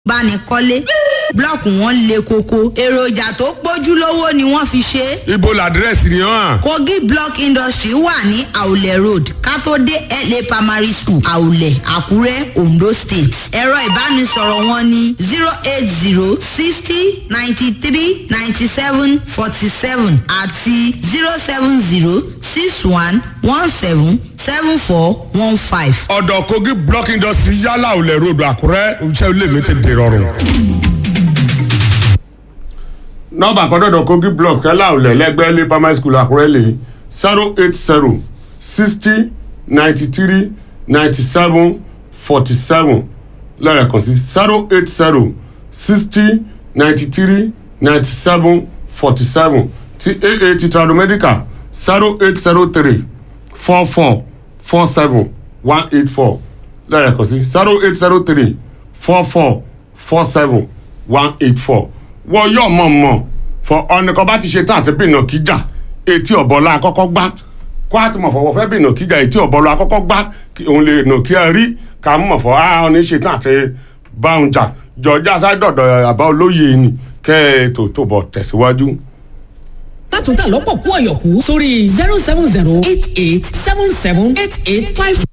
bánikọ́lé blọọkù wọn le koko èròjà tó pójúlówó ni wọ́n fi ṣe é. ibo làdírẹ́sì ni hàn. kogi block industry wà ní àwùlẹ̀ road kátó dé la primary school àwùlẹ̀ àkúrẹ́ ondo state ẹ̀rọ ìbánisọ̀rọ̀ wọn ní zero eight zero sixty ninety three ninety seven forty seven àti zero seven zero six one one seven seven four one five. ọ̀dọ̀ kogi block industry yálà olè road àkúrẹ́ iṣẹ́ ilé mi ti dè rọrùn. nọ́ọ̀bà kan dọ̀dọ̀ kogi block yálà olè lẹ́gbẹ́ ilé primary school àkúrẹ́ lè zero eight zero sixty ninety three ninety seven forty seven lẹ́ẹ̀kan sí zero eight zero sixty ninety three ninety seven forty seven ti aa ti tradomedical zero eight zero three four four four seven one eight four lẹ́ẹ̀kan sí zero eight zero three four four four seven one eight four wọ́n yọ̀ mọ̀ mọ̀ fọ ọ̀nìkan bá ti ṣe tán àti bìnà kíjà etí ọ̀bọ̀lá àkọ́kọ́ gbá kó àti mọ̀ fọwọ́ fẹ́ bìnà kíjà etí ọ̀bọ̀lá àkọ́kọ́ gbá kí òun lè nà kí ẹ rí ká mọ̀ fọ á ọ̀nì ṣe tán àti báwọn jà jọjá sádọ̀dọ̀ àbá olóye ni kẹ́ ẹ tó tó bọ̀ tẹ̀síwájú. látúntà lọ́pọ̀ kú ọ̀yọ̀kú sórí zero seven zero eight eight seven seven eight eight five